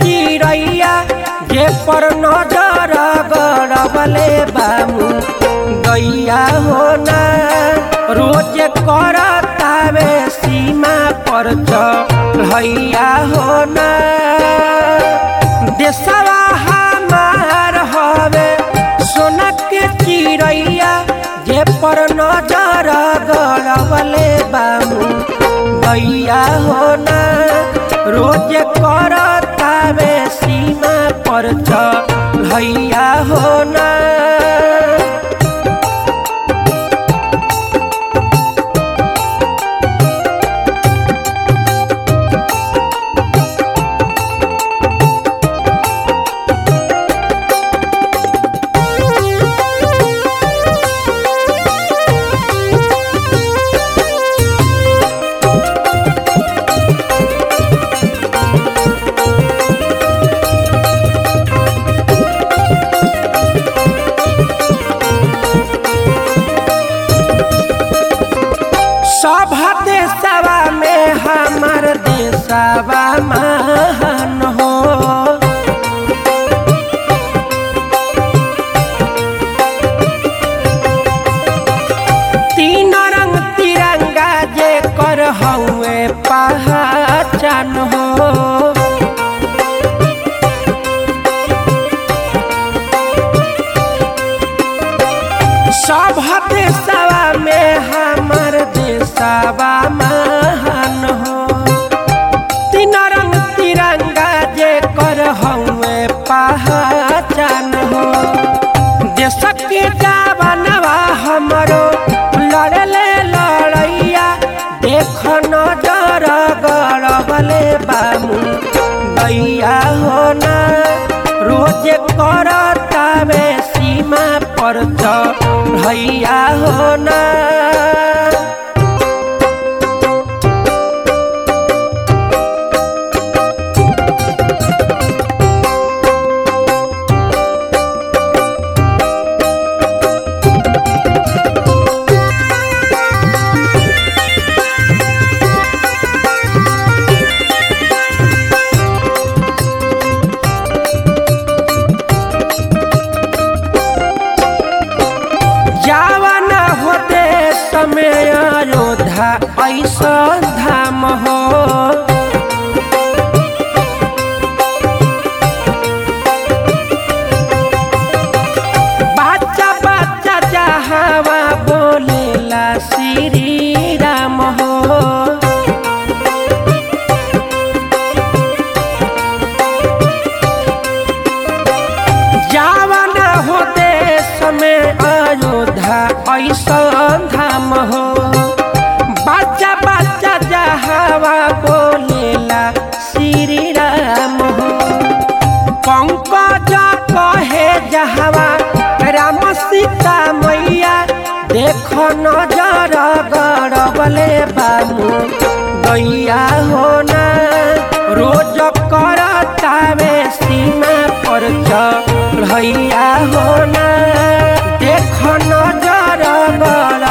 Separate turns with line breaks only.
चिड़ैया जे पर नजर गड़बले बामू गैया होना रोज करतावे सीमा पर चढ़ैया होना देशवा हमार हवे सोना के चिड़ैया जे पर नजर गड़बले बामू गैया होना रोज करतावे सीमा पर चढ़ैया होना सब देशवा में हमार देशवा महान हो तीन रंग तिरंगा जे कर हउए पहचान हो सब देशवा में हमार देशवा महान हो तीन रंग तिरंगा जे कर हउए पहचान हो देश के जवानवा हमरो लड़ले लड़ैया देख नजर गड़बले बामू गैया होना रोज करतावे सीमा पर चढ़ैया होना जावन हो देश में अयोध्या ऐसा धाम हो बच्चा बच्चा जहावा बोलेला श्री राम हो जावन हो देश में अयोध्या ऐसा धाम हो बच्चा बच्चा जहावा बोलेला श्री राम हो पंकज कहे जहावा राम सीता मैया देख नजर गड़बले बामू गैया होना रोज करतावे सीमा पर चढ़ैया होना देख नजर गड़